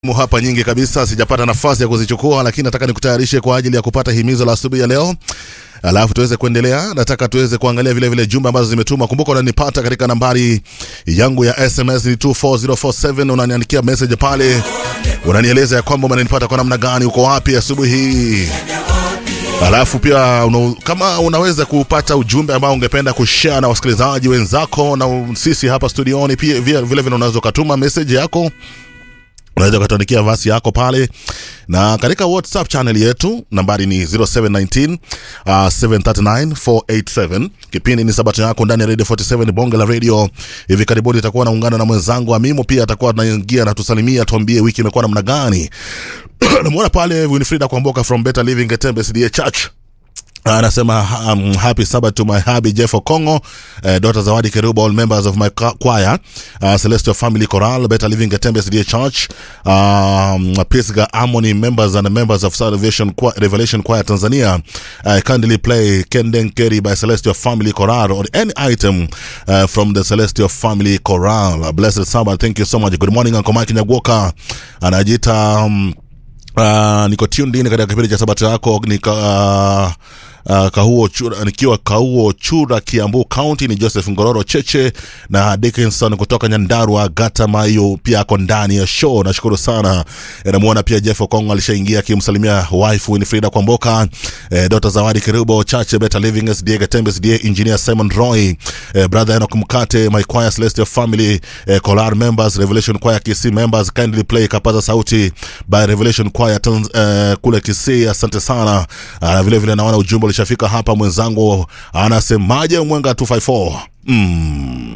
Mu hapa nyingi kabisa, sijapata nafasi ya kuzichukua, lakini nataka nikutayarishe kwa ajili ya kupata himizo la asubuhi ya leo, alafu tuweze kuendelea. Nataka tuweze kuangalia vile vile jumbe ambazo zimetuma. Kumbuka unanipata katika nambari yangu ya SMS ni 24047 unaniandikia message pale, unanieleza ya kwamba unanipata kwa namna gani, uko wapi asubuhi hii Alafu pia una, kama unaweza kupata ujumbe ambao ungependa kushare na wasikilizaji wenzako na sisi hapa studioni, pia vile vile unaweza ukatuma message yako unaweza ukatuandikia vasi yako pale na katika whatsapp channel yetu nambari ni 0719 uh, 739487 kipindi ni sabato yako ndani ya radio 47 bonge la radio hivi karibuni itakuwa naungana na mwenzangu amimo pia atakuwa anaingia na tusalimia tuambie wiki imekuwa namna gani namwona pale winfrida kwamboka from better living getembe cda church anasema um, happy sabbath to my hubby jeff okongo uh, daughter zawadi keruba all members of my cho- choir uh, celestial family choral better living getembe cda church um, pisga harmony members and members of salvation choir, revelation choir tanzania uh, kindly play kenden keri by celestial family choral or any item uh, from the celestial family choral blessed sabbath thank you so much good morning uncle mike nyagoka anajiita um, Uh, niko tuned in katika kipindi cha sabato yako nika uh, Uh, kauo chura, nikiwa kauo chura kiambu county ni joseph ngororo cheche na dickinson kutoka nyandarua gata mayo pia ako ndani ya show nashukuru sana Eh, namuona pia jeff okongo alishaingia akimsalimia wife winfrida kwamboka eh, dota zawadi kirubo chache better living sda gatembe sda engineer simon roy eh, brother enok mkate my choir celestial family eh, colar members revelation choir kisi members kindly play kapaza sauti by revelation choir Tanz, eh, kule kisi asante sana uh, vile vile naona ujumbe ulishafika hapa mwenzangu anasemaje mwenga 254 mm.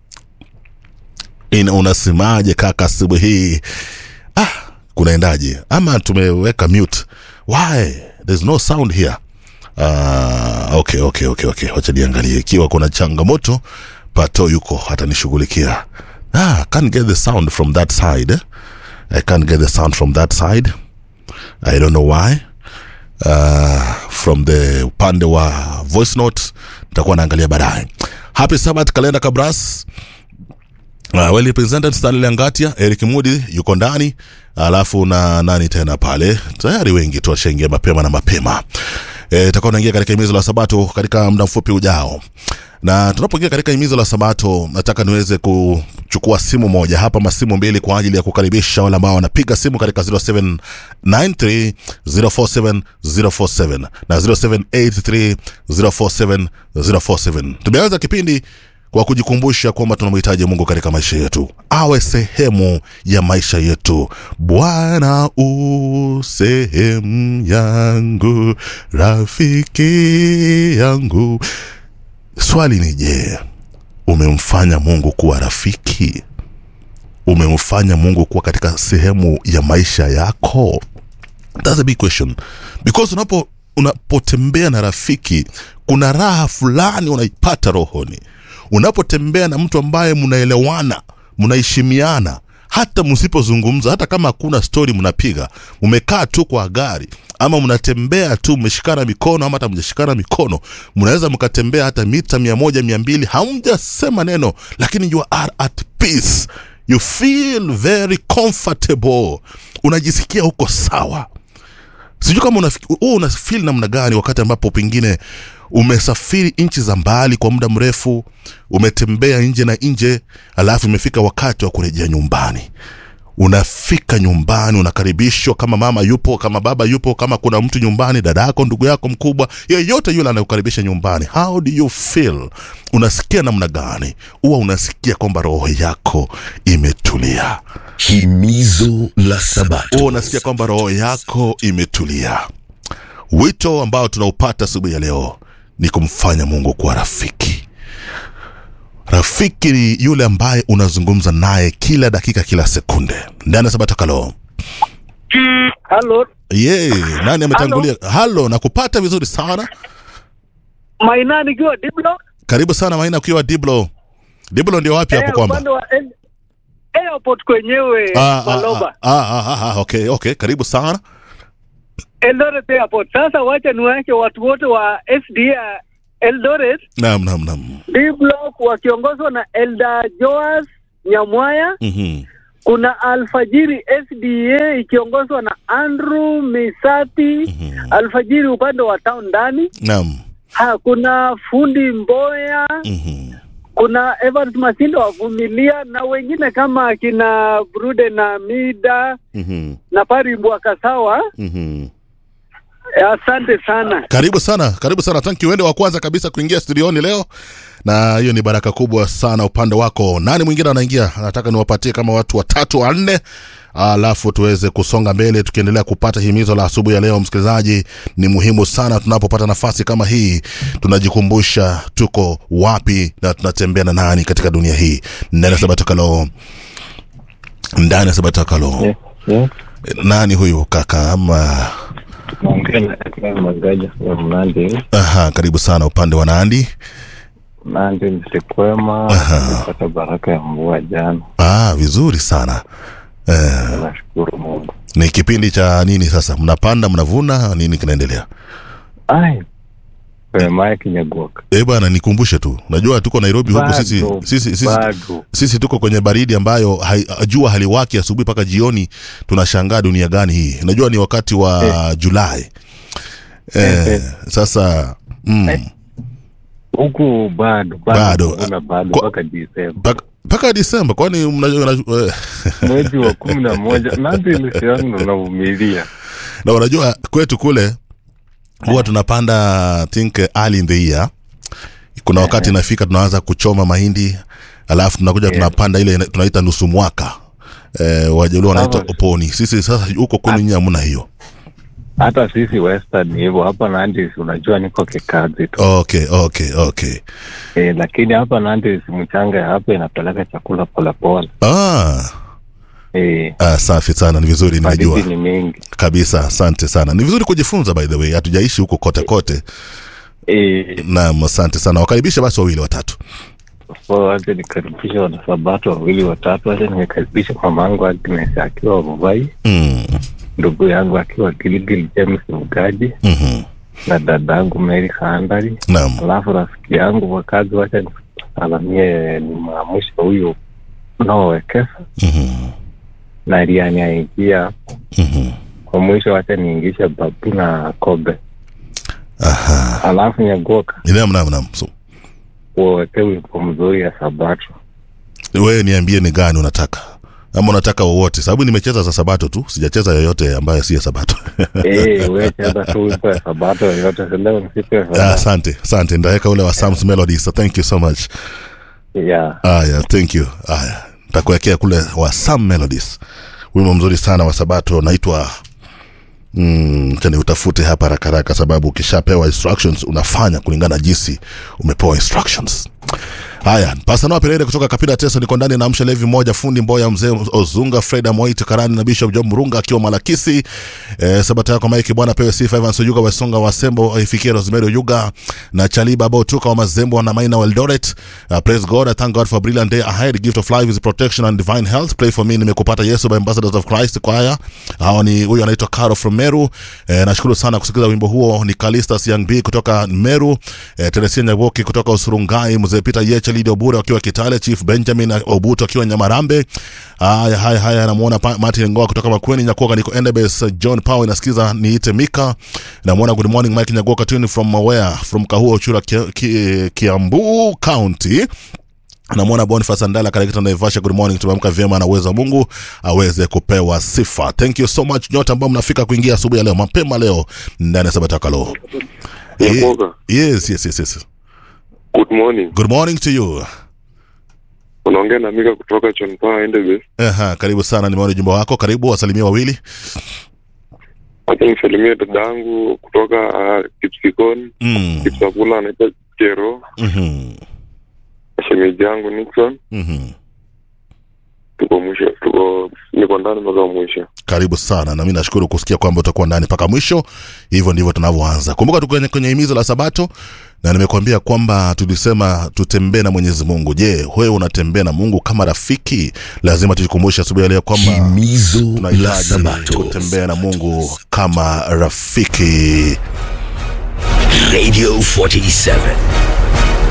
Ina unasemaje kaka asubuhi hii ah, kunaendaje ama tumeweka mute why there's no sound here uh, okay okay okay okay wacha niangalie ikiwa kuna changamoto pato yuko atanishughulikia ah, can't get the sound from that side eh? i can't get the sound from that side i don't know why uh, from the upande wa voice note nitakuwa naangalia baadaye happy sabbath kalenda kabras Uh, well represented Stanley Angatia, Eric Mudi yuko ndani, alafu na nani tena pale, tayari wengi tu washaingia mapema na mapema. Eh, tutakuwa naingia katika himizo la Sabato katika muda mfupi ujao, na tunapoingia katika himizo la Sabato, nataka niweze kuchukua simu moja hapa, masimu mbili kwa ajili ya kukaribisha wale ambao wanapiga simu katika 0793 047 047 na 0783 047 047. Tumeanza kipindi kwa kujikumbusha kwamba tunamhitaji mungu katika maisha yetu awe sehemu ya maisha yetu bwana u sehemu yangu rafiki yangu swali ni je umemfanya mungu kuwa rafiki umemfanya mungu kuwa katika sehemu ya maisha yako That's a big question because unapo unapotembea na rafiki kuna raha fulani unaipata rohoni unapotembea na mtu ambaye mnaelewana mnaheshimiana hata msipozungumza hata kama hakuna stori mnapiga mmekaa tu kwa gari ama mnatembea tu mmeshikana mikono ama hata mjashikana mikono mnaweza mkatembea hata mita mia moja mia mbili hamjasema neno lakini you are at peace you feel very comfortable unajisikia huko sawa sijui kama unafi- wewe una feel namna gani wakati ambapo pengine umesafiri nchi za mbali kwa muda mrefu umetembea nje na nje alafu imefika wakati wa kurejea nyumbani unafika nyumbani unakaribishwa kama mama yupo kama baba yupo kama kuna mtu nyumbani dada yako ndugu yako mkubwa yeyote yule anakukaribisha nyumbani how do you feel unasikia namna gani huwa unasikia kwamba roho yako imetulia Himizo la Sabato. huwa unasikia kwamba roho yako imetulia wito ambao tunaupata asubuhi ya leo ni kumfanya mungu kuwa rafiki rafiki ni yule ambaye unazungumza naye kila dakika kila sekunde ndani ya sabato kalo Halo, ye nani ametangulia halo nakupata vizuri sana Maina nikiwa Diblo. karibu sana maina ukiwa diblo diblo ndio wapi hapo Eh, kwamba upande wa el- airport kwenyewe Ah, ah, Maloba. ah, ah, ah, ah, okay okay karibu sana Eldoret Airport. Sasa wacha niwache watu wote wa SDA Eldoret naam naam naam D block wakiongozwa na Elda Joas Nyamwaya Mhm. kuna Alfajiri SDA ikiongozwa na Andrew Misati Mhm. Alfajiri upande wa town ndani. Naam. Ha, kuna fundi Mboya, Mhm. kuna Evans Masindo wavumilia na wengine kama akina Brude na Mida Mhm. na Pari Mbwakasawa. Mhm. Eh, Asante sana. Karibu sana, karibu sana. Thank you. Wende wa kwanza kabisa kuingia studioni leo, na hiyo ni baraka kubwa sana upande wako. Nani mwingine anaingia? Nataka niwapatie kama watu watatu wanne, alafu tuweze kusonga mbele tukiendelea kupata himizo la asubuhi ya leo. Msikilizaji, ni muhimu sana tunapopata nafasi kama hii, tunajikumbusha tuko wapi na tunatembea na nani katika dunia hii. Ndani ya Sabatakalo, ndani ya Sabatakalo. Yes, yes. Nani huyu kaka ama? Naongea na Edgar Magaja from Nandi. Aha, karibu sana upande wa Nandi. Nandi msikwema, Aha. nilipata baraka ya mvua jana. Ah, vizuri sana eh, Nashukuru Mungu. ni kipindi cha nini sasa? Mnapanda, mnavuna, nini kinaendelea? Ai, Wemae Kinyagoka. Eh bwana, nikumbushe tu, najua tuko Nairobi huku Bado, sisi, sisi, sisi, bado. sisi tuko kwenye baridi ambayo hai, jua haliwaki asubuhi mpaka jioni. Tunashangaa dunia gani hii? Najua ni wakati wa Julai eh, Eh, eh. sasa mm, Huku bado Bado. Kuna bado Kwa- mpaka Disemba. mpaka- mpaka Disemba, kwani mnajua mnajua- eh, Mwezi wa kumi na moja Nandi lisiano unavumilia. na unajua kwetu kule huwa tunapanda think early in the year kuna wakati inafika tunaanza kuchoma mahindi alafu tunakuja Yeah. tunapanda ile ina- tunaita nusu mwaka eh, wajaluo wanaita Sawa. oponi sisi sasa huko kwenu nyinyi hamna hiyo Hata sisi Western ni hivyo. Hapa Nandi unajua niko kikazi tu. okay okay okay Eh, lakini hapa Nandi mchanga ya hapa inapeleka chakula polepole. ah, Eh, ah, safi sana ni vizuri baridi nimejua ni mingi. kabisa asante sana ni vizuri kujifunza by the way hatujaishi huko kote kote Eh, naam asante sana wakaribishe basi wawili watatu so wacha nikaribisha wanasabato wawili watatu. Wacha nikaribisha mamangu Agnes akiwa Muvai, mm, ndugu yangu akiwa Gilgil James Mgaji mhm, na dadangu Mary Kaandari, naam alafu rafiki yangu wakazi, wacha nisalamie ni maamusha huyu unaowekesa mhm, na Riani aingia mhm. kwa mwisho, wacha niingishe babu na kobe, aha alafu Nyagoka naam naam naam so, uweke wimbo mzuri ya Sabato. wewe niambie ni gani unataka ama unataka wowote sababu nimecheza za sabato tu sijacheza yoyote ambayo si ya sabato Eh, we cheza tu wimbo ya Sabato yoyote, si leo ni siku ya Ah, Sabato. asante asante ndaweka ule wa Sam's Melodies so thank you so much Yeah. aya thank you aya ntakuwekea kule wa Sam Melodies wimbo mzuri sana wa sabato unaitwa Mm, chani utafute hapa haraka haraka sababu ukishapewa instructions unafanya kulingana na jinsi umepewa instructions haya pasanoa perere kutoka kapila teso niko ndani na amsha levi moja fundi mboya mzee ozunga fred amoit karani na bishop job murunga akiwa malakisi eh, sabata yako maiki bwana pewe sifa evans oyuga wasonga wasembo ifikie rosemary oyuga na chaliba botuka wa mazembo na maina weldoret uh, praise god i thank god for a brilliant day ahead gift of life is protection and divine health pray for me nimekupata yesu by ambassadors of christ kwaya hawa ni huyu anaitwa caro from meru eh, nashukuru sana kusikiliza wimbo huo ni kalistas young b kutoka meru eh, teresia nyaboki kutoka usurungai mzee peter yeche lidi obure akiwa kitale chief benjamin obuto akiwa nyamarambe haya haya haya namuona Pa- martin ngoa kutoka makweni nyakuoga niko endebes john power nasikiza niite mika namuona good morning mike nyagoka tuni from mawea from kahuo chura ki, ki, kiambu county namwona boniface andala katika naivasha good morning tumeamka vyema na uwezo wa mungu aweze kupewa sifa thank you so much nyote ambao mnafika kuingia asubuhi ya leo mapema leo ndani ya sabatakalo Nyagoga. yes yes yes yes Good morning. good morning to you Unaongea na Mika kutoka Chonpa Endebe. Aha, karibu sana nimeona ujumbe wako karibu wasalimia wawili Acha nisalimie dada yangu kutoka uh, Kipsikon, mm. Kipsakula anaitwa Kero, mm-hmm. shemeji yangu Nixon. Mm-hmm. Tuko mwisho, tuko niko ndani mpaka mwisho. karibu sana na mi nashukuru kusikia kwamba utakuwa ndani mpaka mwisho hivyo ndivyo tunavyoanza kumbuka tuko kwenye, kwenye himizo la sabato na nimekuambia kwamba tulisema tutembee na mwenyezi mungu je wewe unatembea na mungu kama rafiki lazima tujikumbushe asubuhi ya leo kwamba Himizo la tunahitaji Sabato. kutembea na mungu kama rafiki Radio 47.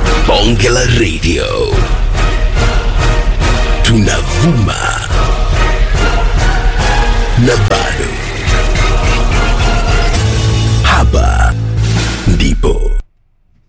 Bonge la Radio. Tunavuma na bado